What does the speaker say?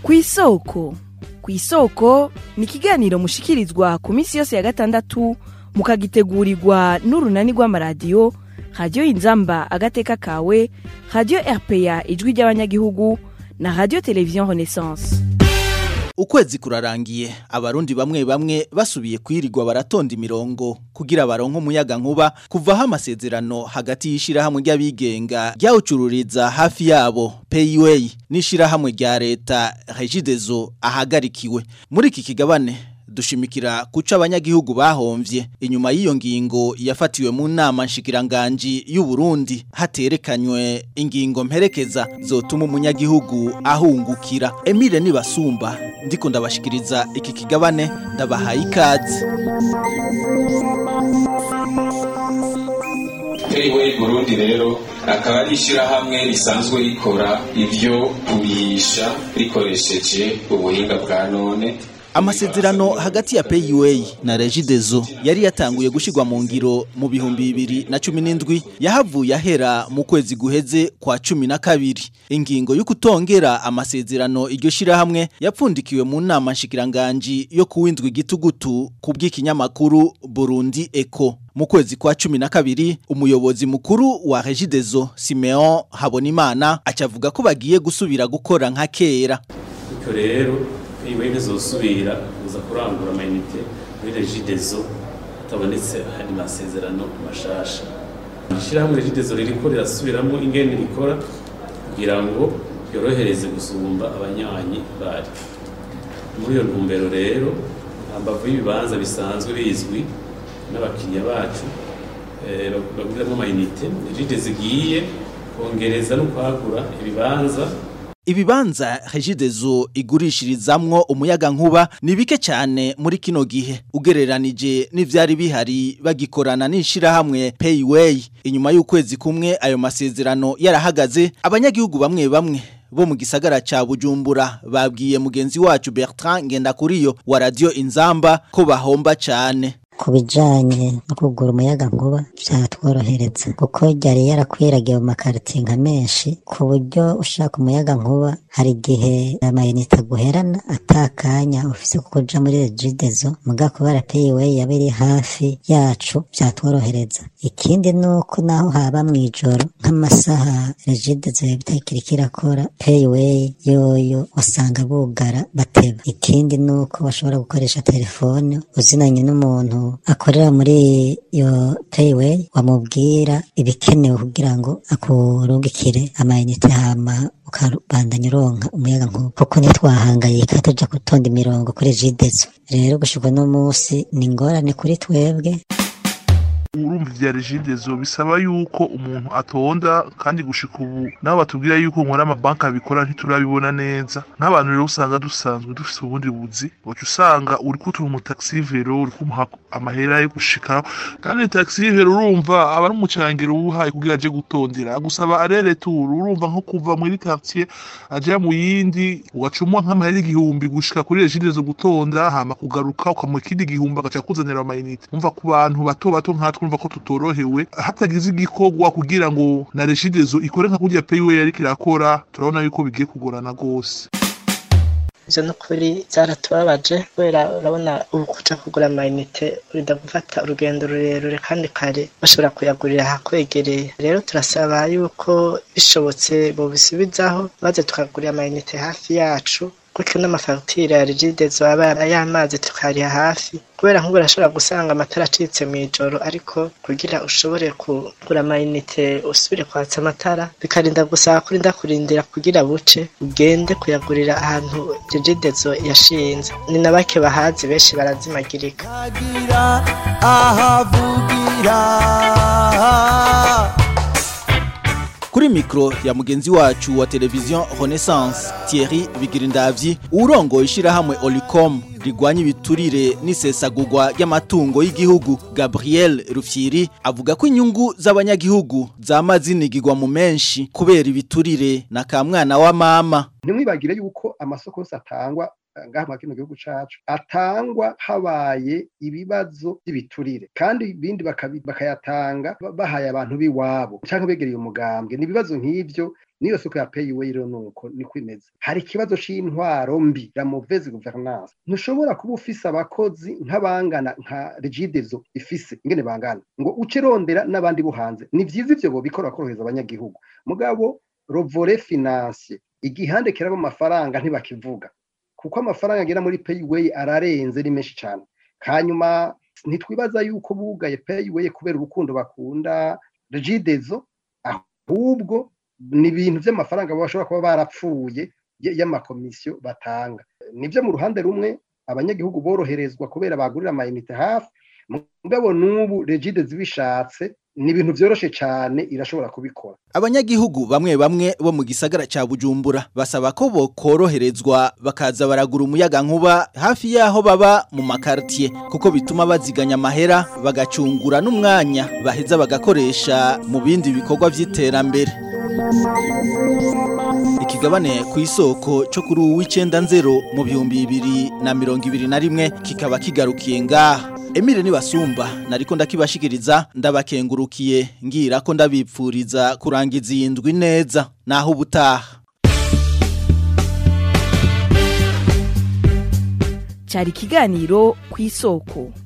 ku isoko ku isoko ni ikiganiro mushikirizwa ku minsi yose ya gatandatu mukagitegurirwa n'urunani rw'amaradiyo radiyo inzamba agateka kawe radiyo rpa ijwi ry'abanyagihugu na radiyo televiziyo renaissance ukwezi kurarangiye abarundi bamwe bamwe basubiye kwirirwa baratonda imirongo kugira baronke umuyaga nkuba kuvaho amasezerano hagati y'ishirahamwe ry'abigenga ryawucururiza hafi yabo payway n'ishirahamwe rya leta regidezo ahagarikiwe muri iki kigabane dushimikira kuca abanyagihugu bahomvye inyuma y'iyo ngingo yafatiwe mu nama nshikiranganji y'u Burundi haterekanywe ingingo mperekeza zotuma umunyagihugu ahungukira Emile nibasumba ndiko ndabashikiriza iki kigabane ndabahaye ikaze Payway Burundi rero akaba ari ishyirahamwe risanzwe rikora ivyo kurisha rikoresheje ubuhinga bwa none Amasezerano hagati ya PUA na Regidezo yari yatanguye gushigwa mu ngiro mu bihumbi bibiri na cumi n'indwi yahavuye ahera mu kwezi guheze kwa cumi na kabiri ingingo yo kutongera amasezerano iryo shirahamwe yapfundikiwe mu nama nshikiranganji yo kuwindwa igitugutu ku bw'ikinyamakuru Burundi Eco mu kwezi kwa cumi na kabiri umuyobozi mukuru wa Regidezo Simeon Habonimana acavuga ko bagiye gusubira gukora nka kera bityo rero iwe ntizosubira kuza kurangura amayinite muri regidezo hatabonetse andi masezerano mashasha ishyirahamwe regidezo ririko rirasubiramo ingene rikora kugira ngo yorohereze gusumba abanywanyi bari muri iyo ntumbero rero hambavu y'ibibanza bisanzwe bizwi n'abakiriya bacu baguriramo amayinite regidezo igiye kongereza no kwagura ibibanza Ibibanza Regidezo igurishirizamwo umuyaga nkuba ni bike cyane muri kino gihe ugereranije n'ivyari bihari bagikorana n'ishirahamwe Payway inyuma y'ukwezi kumwe ayo masezerano yarahagaze abanyagihugu bamwe bamwe bo mu gisagara ca Bujumbura babwiye mugenzi wacu Bertrand Ngendakuriyo wa Radio Inzamba ko bahomba cyane ku bijanye no kugura umuyaga nkuba vyatworohereza kuko ryari yarakwiragiye mu makaritiye nka menshi ku buryo ushaka umuyaga nkuba hari igihe amayinite aguherana atakanya ufise kuko uja muri regidezo muga kubera payway yaba iri hafi yacu vyatworohereza ikindi nuko naho haba mw'ijoro nk'amasaha regidezo yabitakiriko irakora payway yoyo usanga bugara bateba ikindi nuko bashobora gukoresha telefone uzinanye n'umuntu akorera muri iyo payway wamubwira ibikenewe kugira ngo akurungikire amayinite hama ukabandanya uronka umuyaga nkuba kuko ntitwahangayika tuja gutonda imirongo kuri jidezo rero gushika uno munsi ni ingorane kuri twebwe urumva vya regidezo bisaba yuko umuntu atonda kandi gushika ubu nabo batubwira yuko nkora amabanki abikora ntiturabibona neza nk'abantu rero usanga dusanzwe dufise ubundi buzi uca usanga uri kutura umutaxivero uri kumuha amahera yo gushikaho kandi taxivero urumva aba ari umucangiro uwuhaye kugira aje gutondera agusaba arere tour urumva nko kuva muri quartier aja mu yindi ugacumwa nk'amahera igihumbi gushika kuri regidezo gutonda hama kugaruka ukamuha ikindi gihumbi agaca kuzanira amayinite umva ku bantu bato bato nkatwe urumva ko tutorohewe hatagize igikorwa kugira ngo na regidezo ikore nka kurya payway yariko irakora turabona yuko bigiye kugorana gose ivyo nukuri vyaratubabaje kubera urabona ubu kuja kugura amayinite urinda gufata urugendo rurerure kandi kare bashobora kuyagurira ahakwegereye rero turasaba yuko bishobotse bobisubizaho maze tukagurira amayinite hafi yacu gutyo n'amafagitire ya rigidezo aba y'amazi tukariha hafi kubera nk'ubu urashobora gusanga amatara acitse mu ijoro ariko kugira ushobore kugura amayinite usubire kwatsa amatara bikarinda gusaba kurinda kurindira kugira buce ugende kuyagurira ahantu rigidezo yashinze ni na bake bahazi benshi barazimagirika ahavugira kuri mikro ya mugenzi wacu wa televiziyo Renaissance Thierry Bigirindavyi urongo ishirahamwe Olicom rigwanya ibiturire n'isesagurwa ry'amatungo y'igihugu Gabriel Rufyiri avuga ko inyungu z'abanyagihugu zama zinigirwa mu menshi kubera ibiturire na ka mwana wa mama ntimwibagire yuko amasoko yose atangwa ngaha mu kino gihugu cacu atangwa habaye ibibazo by'ibiturire kandi ibindi bakayatanga bahaye abantu b'iwabo cyangwa begereye umugambwe ni ibibazo nk'ivyo niyo soko ya payiwe rero nuko niko imeze hari ikibazo c'intwaro mbi la mauvaise gouvernance ntushobora kuba ufise abakozi nk'abangana nka regidezo ifise ingene bangana ngo uce rondera n'abandi bo hanze ni vyiza ivyo bobikora korohereza abanyagihugu mugabo rovore financier igihande kirabo amafaranga ntibakivuga kuko amafaranga agera muri payiwe ararenze ni menshi cane hanyuma ntitwibaza yuko bugaye payiwe kubera urukundo bakunda regidezo ahubwo ni ibintu by'amafaranga bashobora kuba barapfuye y'amakomisiyo batanga nibyo mu ruhande rumwe abanyagihugu boroherezwa kubera bagurira amayinite hafi mugabo n'ubu regide zibishatse ni ibintu byoroshe cyane irashobora kubikora abanyagihugu bamwe bamwe bo mu gisagara ca Bujumbura basaba ko bokoroherezwa bakaza baragura umuyaga nkuba hafi yaho baba mu makartier kuko bituma baziganya amahera bagacungura n'umwanya baheza bagakoresha mu bindi bikorwa vy'iterambere ikigabane ku isoko cyo kuri uw'icenda nzero mu bihumbi bibiri na mirongo ibiri na rimwe kikaba kigarukiye ngaha Emile nibasumba nariko ndakibashikiriza ndabakengurukiye ngira ko ndabipfuriza kurangiza iyi ndwi neza naho ubutaha cyari ikiganiro ku isoko